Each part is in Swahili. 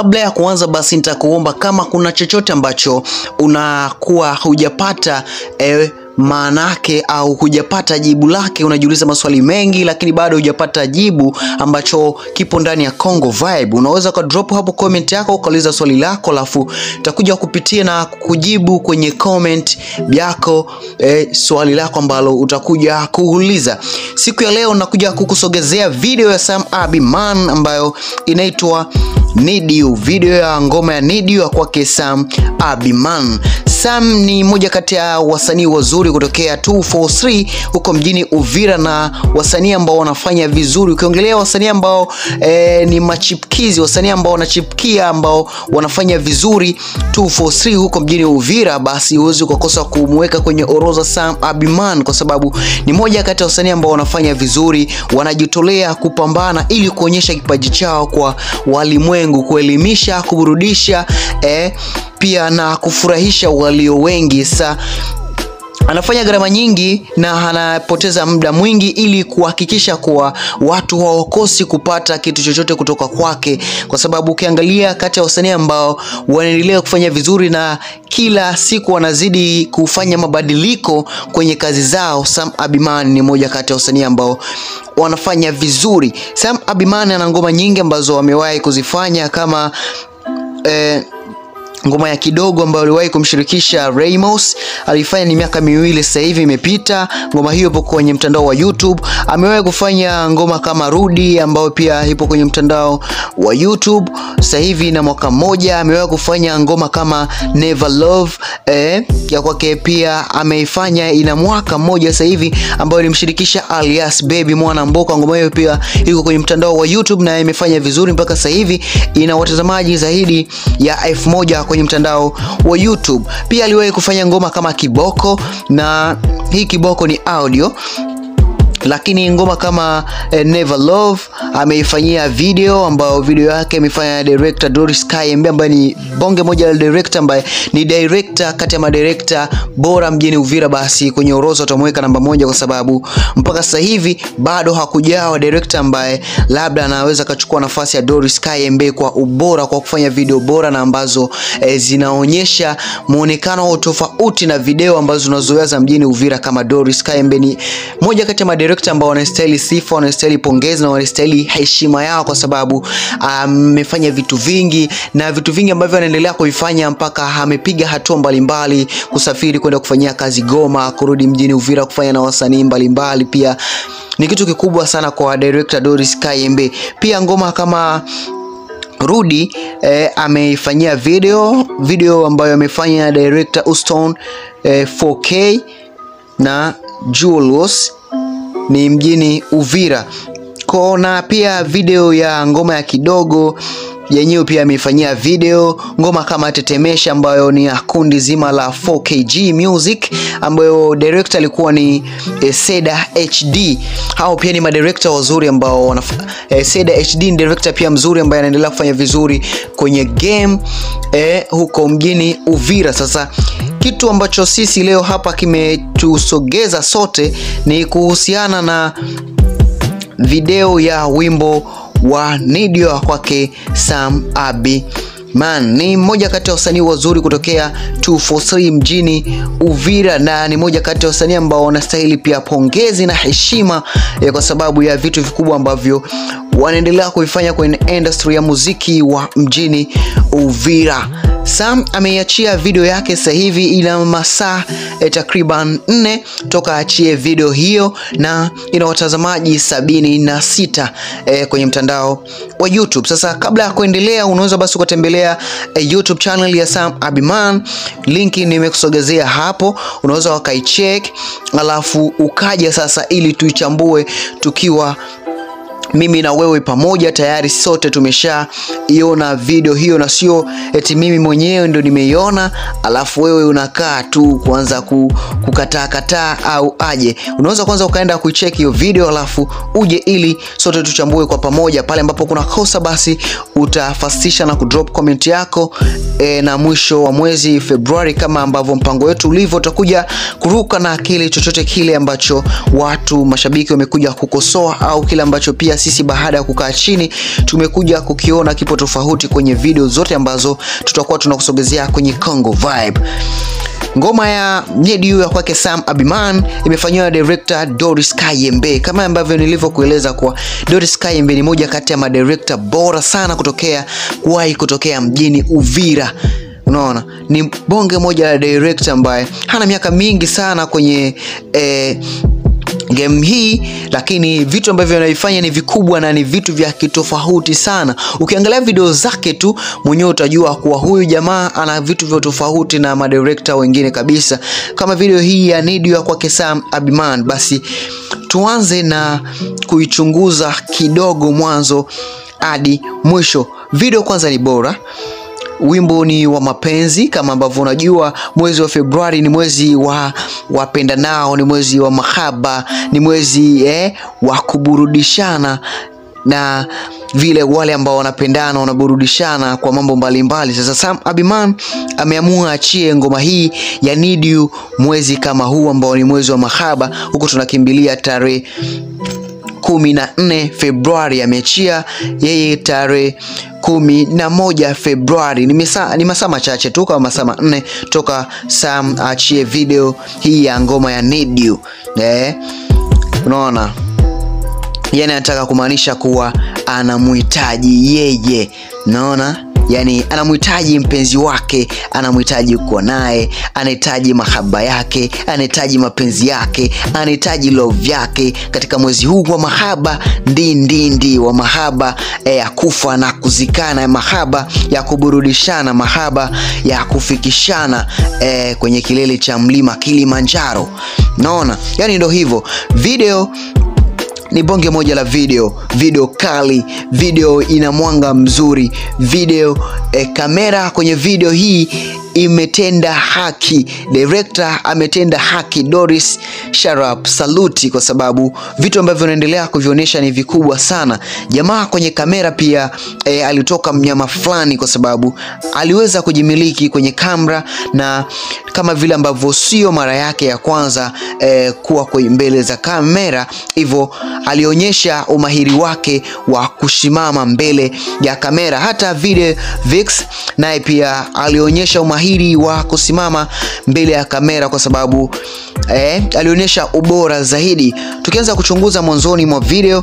kabla ya kuanza, basi nitakuomba kama kuna chochote ambacho unakuwa hujapata eh, maanake au hujapata jibu lake, unajiuliza maswali mengi lakini bado hujapata jibu ambacho kipo ndani ya Congo Vibe, unaweza ka drop hapo comment yako ukauliza swali lako, alafu takuja kupitia na kujibu kwenye comment yako eh, swali lako ambalo utakuja kuuliza siku ya leo. Nakuja kukusogezea video ya Sam Abiman ambayo inaitwa Need You, video ya ngoma ya Need You ya kwake Sam Abiman. Sam ni moja kati ya wasanii wazuri kutokea 243 huko mjini Uvira na wasanii ambao wanafanya vizuri. Ukiongelea wasanii ambao eh, ni machipkizi, wasanii ambao wanachipkia ambao wanafanya vizuri 243 huko mjini Uvira, basi huwezi ukakosa kumweka kwenye orodha Sam Abiman, kwa sababu ni moja kati ya wasanii ambao wanafanya vizuri, wanajitolea kupambana ili kuonyesha kipaji chao kwa walimwengu, kuelimisha, kuburudisha eh, pia na kufurahisha walio wengi. Sa anafanya gharama nyingi na anapoteza muda mwingi ili kuhakikisha kuwa watu hawakosi kupata kitu chochote kutoka kwake, kwa sababu ukiangalia kati ya wasanii ambao wanaendelea kufanya vizuri na kila siku wanazidi kufanya mabadiliko kwenye kazi zao, Sam Abiman ni moja kati ya wasanii ambao wanafanya vizuri. Sam Abiman ana ngoma nyingi ambazo amewahi kuzifanya kama eh, ngoma ya kidogo ambayo aliwahi kumshirikisha Ramos alifanya ni miaka miwili sasa hivi imepita. Ngoma hiyo ipo kwenye mtandao wa YouTube. Amewahi kufanya ngoma kama Rudi ambayo pia ipo kwenye mtandao wa YouTube sasa hivi na mwaka mmoja. Amewahi kufanya ngoma kama Never Love eh, ya kwake pia ameifanya ina mwaka mmoja sasa hivi ambayo ilimshirikisha Alias Baby Mwana Mboka. Ngoma hiyo pia iko kwenye mtandao wa YouTube na imefanya vizuri mpaka sasa hivi ina watazamaji zaidi ya elfu moja kwenye mtandao wa YouTube. Pia aliwahi kufanya ngoma kama Kiboko na hii Kiboko ni audio lakini ngoma kama eh, Never Love ameifanyia video ambayo video yake imefanya director Doris Kayembe ambaye ni bonge moja la director ambaye ni director kati ya madirector bora mjini Uvira. Basi kwenye orodha utamweka namba moja kwa sababu mpaka sasa hivi bado hakujawa director ambaye labda anaweza akachukua nafasi ya Doris Kayembe kwa ubora, kwa kufanya video bora na ambazo eh, zinaonyesha muonekano tofauti na video ambazo tunazoea za mjini Uvira. Kama Doris Kayembe ni moja kati ya madirector ambao wanastahili sifa, wanastahili pongezi na wanastahili heshima yao, kwa sababu amefanya um, vitu vingi na vitu vingi ambavyo anaendelea kuvifanya mpaka amepiga hatua mbalimbali, kusafiri kwenda kufanyia kazi Goma, kurudi mjini Uvira kufanya na wasanii mbalimbali. Pia ni kitu kikubwa sana kwa director Doris Kayembe. Pia ngoma kama Rudi eh, ameifanyia video video ambayo amefanya director Uston eh, 4K na Julius ni mjini Uvira kona. Pia video ya ngoma ya kidogo yenyewe pia ameifanyia video ngoma kama Tetemesha ambayo ni ya kundi zima la 4KG Music ambayo director alikuwa ni eh, Seda HD. Hao pia ni madirector wazuri ambao wana eh, Seda HD ni director pia mzuri ambaye anaendelea kufanya vizuri kwenye game eh, huko mjini Uvira. Sasa kitu ambacho sisi leo hapa kimetusogeza sote ni kuhusiana na video ya wimbo wa Need You kwake Sam Abiman. Ni mmoja kati ya wasanii wazuri kutokea 243 mjini Uvira na ni moja kati ya wasanii ambao wanastahili pia pongezi na heshima eh, kwa sababu ya vitu vikubwa ambavyo wanaendelea kuifanya kwenye industry ya muziki wa mjini Uvira. Sam ameiachia video yake sasa hivi ina masaa eh, takriban nne toka achie video hiyo na ina watazamaji sabini na sita eh, kwenye mtandao wa YouTube. Sasa kabla ya kuendelea, unaweza basi ukatembelea eh, YouTube channel ya Sam Abiman, linki nimekusogezea hapo, unaweza wakaicheck, alafu ukaja sasa ili tuichambue tukiwa mimi na wewe pamoja. Tayari sote tumeshaiona video hiyo, na sio eti mimi mwenyewe ndo nimeiona alafu wewe unakaa tu kuanza kukataa kataa au aje. Unaweza kwanza ukaenda kuicheck hiyo video alafu uje, ili sote tuchambue kwa pamoja. Pale ambapo kuna kosa, basi utafasisha na kudrop comment yako e, na mwisho wa mwezi Februari, kama ambavyo mpango wetu ulivyo, utakuja kuruka na kile chochote kile ambacho watu mashabiki wamekuja kukosoa au kile ambacho pia sisi baada ya kukaa chini tumekuja kukiona kipo tofauti kwenye video zote ambazo tutakuwa tunakusogezea kwenye Congo Vibe. Ngoma ya Need You ya kwake Sam Abiman imefanyiwa na director Doris Kayembe. Kama ambavyo nilivyokueleza kwa Doris Kayembe ni moja kati ya madirekta bora sana kutokea kuwahi kutokea mjini Uvira. Unaona, ni bonge moja la director ambaye hana miaka mingi sana kwenye eh, game hii lakini vitu ambavyo anaifanya ni vikubwa na ni vitu vya kitofauti sana. Ukiangalia video zake tu mwenyewe utajua kuwa huyu jamaa ana vitu vya tofauti na madirekta wengine kabisa. Kama video hii ya Need You ya kwake Sam Abiman, basi tuanze na kuichunguza kidogo mwanzo hadi mwisho. Video kwanza ni bora wimbo ni wa mapenzi kama ambavyo unajua mwezi wa Februari ni mwezi wa wapendanao, ni mwezi wa mahaba, ni mwezi eh, wa kuburudishana na vile wale ambao wanapendana wanaburudishana kwa mambo mbalimbali. Sasa Sam Abiman ameamua achie ngoma hii ya Need You mwezi kama huu ambao ni mwezi wa mahaba, huku tunakimbilia tarehe kumi na nne Februari. Ameachia yeye tarehe kumi na moja Februari. Ni masaa ni masaa machache tu kama masaa manne toka Sam achie video hii ya ngoma ya Need You. Eh, unaona yani anataka kumaanisha kuwa anamhitaji yeye, naona yani anamhitaji mpenzi wake, anamhitaji kuwa naye, anahitaji mahaba yake, anahitaji mapenzi yake, anahitaji love yake katika mwezi huu wa mahaba ndindindi wa mahaba eh, ya kufa na kuzikana, mahaba ya kuburudishana, mahaba ya kufikishana eh, kwenye kilele cha mlima Kilimanjaro. Naona yani ndo hivyo video ni bonge moja la video, video kali, video ina mwanga mzuri, video eh, kamera kwenye video hii imetenda haki, director ametenda haki. Doris Sharap, saluti, kwa sababu vitu ambavyo unaendelea kuvionyesha ni vikubwa sana. Jamaa kwenye kamera pia eh, alitoka mnyama fulani, kwa sababu aliweza kujimiliki kwenye kamera na kama vile ambavyo sio mara yake ya kwanza eh, kuwa kwenye mbele za kamera, hivyo alionyesha umahiri wake wa kusimama mbele ya kamera. Hata Video Vix naye pia alionyesha umahiri wa kusimama mbele ya kamera kwa sababu eh, alionyesha ubora zaidi. Tukianza kuchunguza mwanzoni mwa video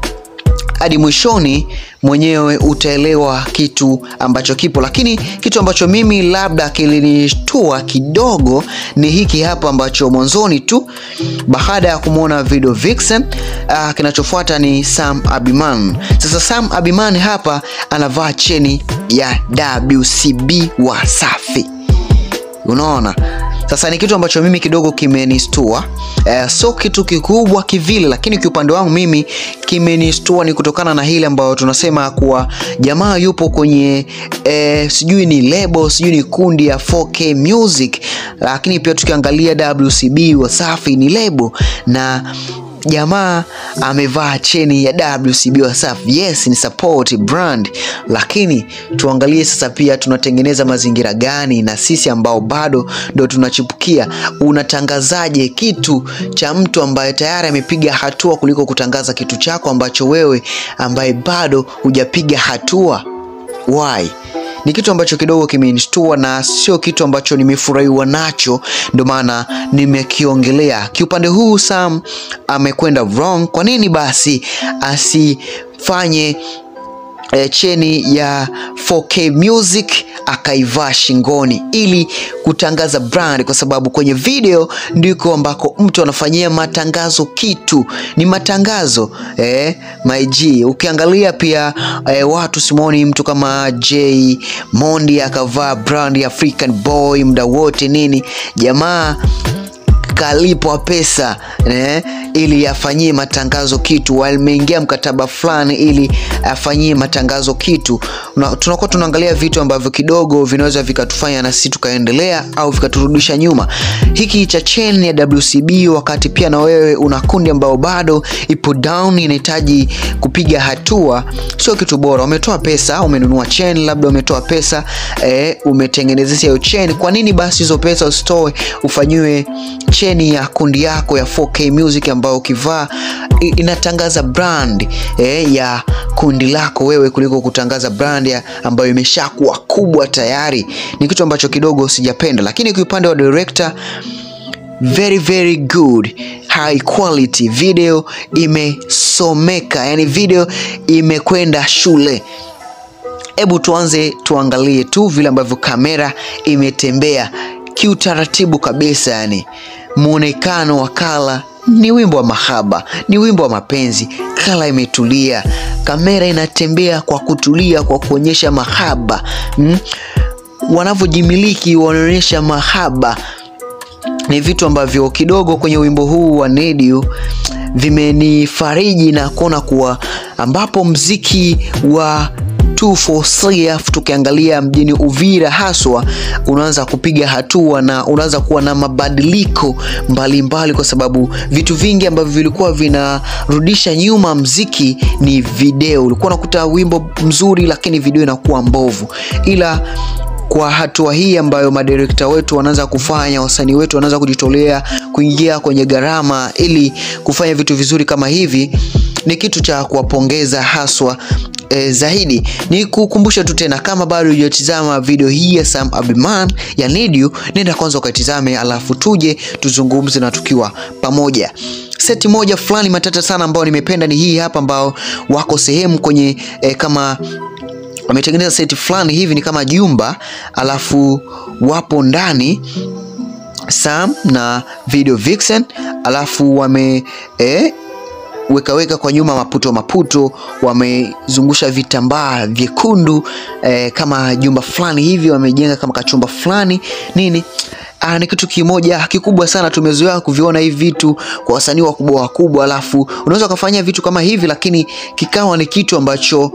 hadi mwishoni mwenyewe utaelewa kitu ambacho kipo, lakini kitu ambacho mimi labda kilinishtua kidogo ni hiki hapa ambacho mwanzoni tu baada ya kumwona Video Vixen, uh, kinachofuata ni Sam Abiman. Sasa Sam Abiman hapa anavaa cheni ya WCB Wasafi, unaona sasa ni kitu ambacho mimi kidogo kimenistua. Eh, so kitu kikubwa kivile, lakini kiupande wangu mimi kimenistua ni kutokana na hili ambayo tunasema kuwa jamaa yupo kwenye eh, sijui ni lebo sijui ni kundi ya 4K Music, lakini pia tukiangalia WCB Wasafi ni lebo na jamaa amevaa cheni ya WCB Wasafi. Yes, ni support brand, lakini tuangalie sasa pia tunatengeneza mazingira gani na sisi ambao bado ndo tunachipukia. Unatangazaje kitu cha mtu ambaye tayari amepiga hatua kuliko kutangaza kitu chako ambacho wewe ambaye bado hujapiga hatua? Why? ni kitu ambacho kidogo kimenishtua na sio kitu ambacho nimefurahiwa nacho, ndio maana nimekiongelea. Kiupande huu Sam amekwenda wrong. Kwa nini basi asifanye E, cheni ya 4K Music akaivaa shingoni ili kutangaza brand, kwa sababu kwenye video ndiko ambako mtu anafanyia matangazo. Kitu ni matangazo eh, my G. Ukiangalia pia eh, watu simoni mtu kama J Mondi akavaa brand ya African Boy muda wote nini, jamaa kalipwa pesa eh, ili afanyie matangazo kitu, wameingia mkataba fulani ili afanyie matangazo kitu. Tunakuwa tunaangalia vitu ambavyo kidogo vinaweza vikatufanya na sisi tukaendelea au vikaturudisha nyuma. Hiki cha chain ya WCB, wakati pia na wewe una kundi ambao bado ipo down, inahitaji kupiga hatua, sio kitu bora. Umetoa pesa, umenunua chain, labda umetoa pesa eh, umetengenezesha hiyo chain. Kwa nini basi hizo pesa usitoe ufanyiwe chain cheni ya kundi yako ya 4K Music ambayo ukivaa i- inatangaza brand eh, ya kundi lako wewe kuliko kutangaza brand ya ambayo imeshakuwa kubwa tayari. Ni kitu ambacho kidogo sijapenda, lakini kwa upande wa director very very good high quality video imesomeka yani video imekwenda shule hebu tuanze tuangalie tu vile ambavyo kamera imetembea kiutaratibu kabisa yani muonekano wa kala ni wimbo wa mahaba ni wimbo wa mapenzi kala imetulia kamera inatembea kwa kutulia kwa kuonyesha mahaba mm? wanavyojimiliki wanaonyesha mahaba ni vitu ambavyo kidogo kwenye wimbo huu wa Nedio vimenifariji na kuona kuwa ambapo mziki wa 243 tukiangalia mjini Uvira haswa unaanza kupiga hatua na unaanza kuwa na mabadiliko mbalimbali mbali, kwa sababu vitu vingi ambavyo vilikuwa vinarudisha nyuma mziki ni video. Ulikuwa unakuta wimbo mzuri, lakini video inakuwa mbovu, ila kwa hatua hii ambayo madirekta wetu wanaanza kufanya, wasanii wetu wanaanza kujitolea kuingia kwenye gharama ili kufanya vitu vizuri kama hivi, ni kitu cha kuwapongeza haswa e, zaidi. Ni kukumbusha tu tena, kama bado hujatizama video hii ya Sam Abiman ya Nedio, nenda kwanza ukaitizame, alafu tuje tuzungumze na tukiwa pamoja seti moja fulani matata sana ambayo nimependa ni hii hapa, ambao wako sehemu kwenye e, kama wametengeneza seti fulani hivi ni kama jumba, alafu wapo ndani Sam na Video Vixen, alafu wame eh, wekaweka kwa nyuma maputo maputo, wamezungusha vitambaa vyekundu eh, kama jumba fulani hivi, wamejenga kama kachumba fulani nini. Ah, ni kitu kimoja kikubwa sana. Tumezoea kuviona hivi vitu kwa wasanii wakubwa wakubwa, alafu unaweza ukafanyia vitu kama hivi, lakini kikawa ni kitu ambacho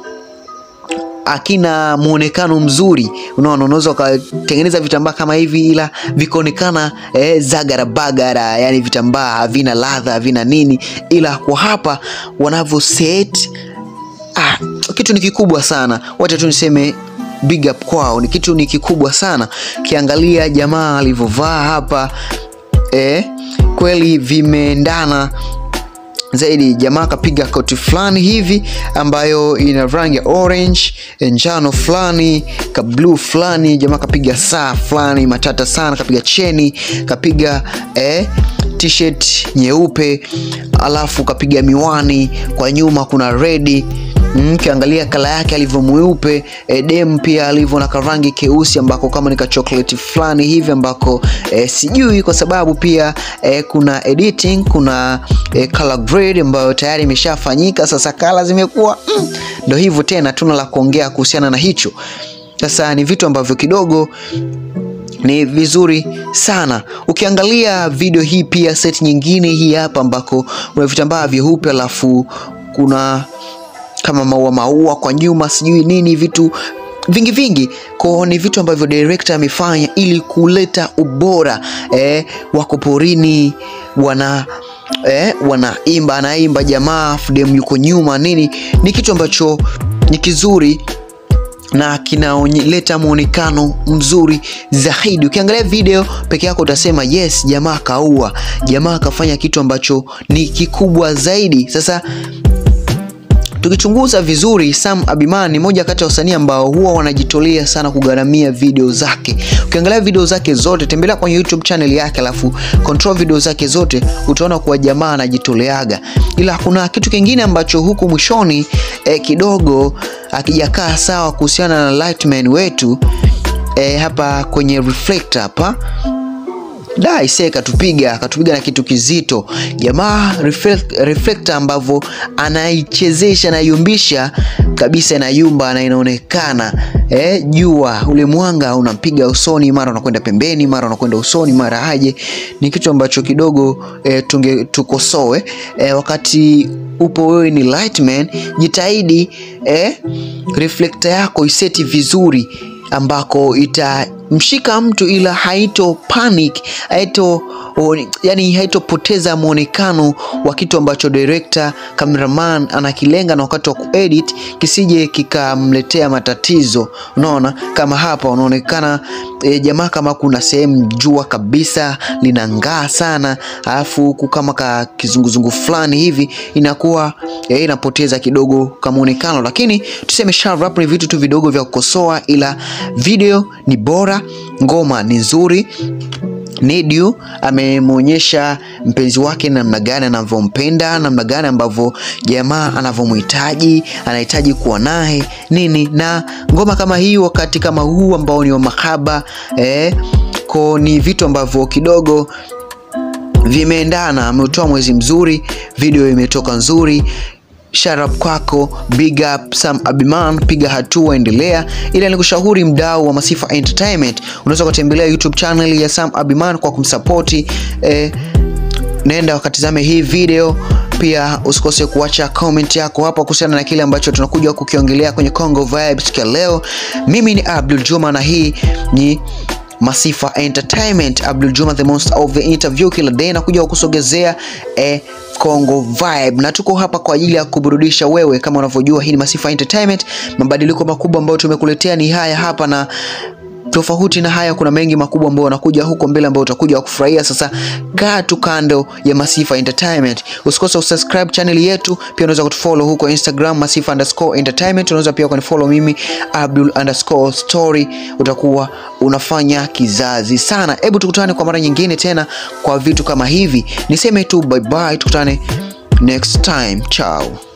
akina muonekano mzuri. Unaona, unaweza ukatengeneza vitambaa kama hivi, ila vikaonekana eh, zagara bagara, yani vitambaa havina ladha havina nini, ila kwa hapa wanavyo set ah, kitu ni kikubwa sana. Wacha tu niseme big up kwao, ni kitu ni kikubwa sana. Kiangalia jamaa alivyovaa hapa eh, kweli vimeendana zaidi. Jamaa akapiga koti fulani hivi ambayo ina rangi ya orange, njano fulani, ka blue fulani. Jamaa kapiga saa fulani matata sana, kapiga cheni, kapiga eh, t-shirt nyeupe, alafu kapiga miwani. Kwa nyuma kuna redi Mm, kiangalia kala yake alivyo mweupe e, dem pia alivyo na karangi keusi ambako kama ni ka chocolate fulani hivi ambako e, sijui kwa sababu pia e, kuna editing kuna e, color grade ambayo tayari imeshafanyika. Sasa kala zimekuwa mm, ndo hivyo tena, tuna la kuongea kuhusiana na hicho. Sasa ni vitu ambavyo kidogo ni vizuri sana. Ukiangalia video hii pia set nyingine hii hapa ambako kuna vitambaa vyeupe alafu kuna kama maua maua kwa nyuma sijui nini vitu vingi vingi ko ni vitu ambavyo director amefanya ili kuleta ubora eh, wako porini wana eh, wanaimba anaimba jamaa fdem yuko nyuma nini ni kitu ambacho ni kizuri na kinaleta muonekano mzuri zaidi. Ukiangalia video peke yako utasema yes, jamaa kaua, jamaa kafanya kitu ambacho ni kikubwa zaidi. Sasa tukichunguza vizuri, Sam Abiman ni moja kati ya wasanii ambao huwa wanajitolea sana kugharamia video zake. Ukiangalia video zake zote, tembelea kwenye YouTube channel yake, alafu control video zake zote, utaona kuwa jamaa anajitoleaga. Ila kuna kitu kingine ambacho huku mwishoni eh, kidogo akijakaa sawa kuhusiana na Lightman wetu eh, hapa kwenye reflector hapa da ise katupiga akatupiga na kitu kizito jamaa reflect, reflector ambavyo anaichezesha anaiumbisha kabisa inayumba na inaonekana eh, jua ule mwanga unampiga usoni mara unakwenda pembeni mara unakwenda usoni mara aje ni kitu ambacho kidogo eh, tunge tukosoe eh, wakati upo wewe ni lightman jitahidi eh, reflector yako iseti vizuri ambako itamshika mtu ila haito panic haito o, yani haitopoteza mwonekano wa kitu ambacho director cameraman anakilenga na wakati wa kuedit kisije kikamletea matatizo. Unaona kama hapa unaonekana e, jamaa kama kuna sehemu jua kabisa linang'aa sana, alafu huku kama ka kizunguzungu fulani hivi inakuwa e, inapoteza kidogo kamuonekano, lakini tuseme sharp ni vitu tu vidogo vya kukosoa, ila video ni bora, ngoma ni nzuri. Nidu amemwonyesha mpenzi wake namna gani anavyompenda, namna gani ambavyo jamaa anavyomhitaji, anahitaji kuwa naye nini, na ngoma kama hii wakati kama huu ambao ni wa mahaba eh, ko ni vitu ambavyo kidogo vimeendana. Ametoa mwezi mzuri, video imetoka nzuri. Shout out kwako, big up Sam Abiman, piga hatua, endelea. Ila nikushauri mdau wa Masifa Entertainment, unaweza kutembelea YouTube channel ya Sam Abiman kwa kumsapoti eh, nenda wakatizame hii video pia usikose kuacha comment yako hapa kuhusiana na kile ambacho tunakuja kukiongelea kwenye Congo Vibes kwa leo. Mimi ni Abdul Juma na hii ni Masifa Entertainment. Abdul Juma the most of the interview, kila day na kuja kukusogezea eh, Congo Vibe, na tuko hapa kwa ajili ya kuburudisha wewe. Kama unavyojua, hii ni Masifa Entertainment. Mabadiliko makubwa ambayo tumekuletea ni haya hapa na tofauti na haya, kuna mengi makubwa ambayo wanakuja huko mbele ambayo utakuja kufurahia. Sasa kaa tu kando ya Masifa Entertainment, usikose usubscribe channel yetu. Pia unaweza kutufollow huko Instagram Masifa underscore entertainment. Unaweza pia kunifollow mimi Abdul underscore story, utakuwa unafanya kizazi sana. Hebu tukutane kwa mara nyingine tena kwa vitu kama hivi. Niseme tu bye bye, tukutane next time, ciao.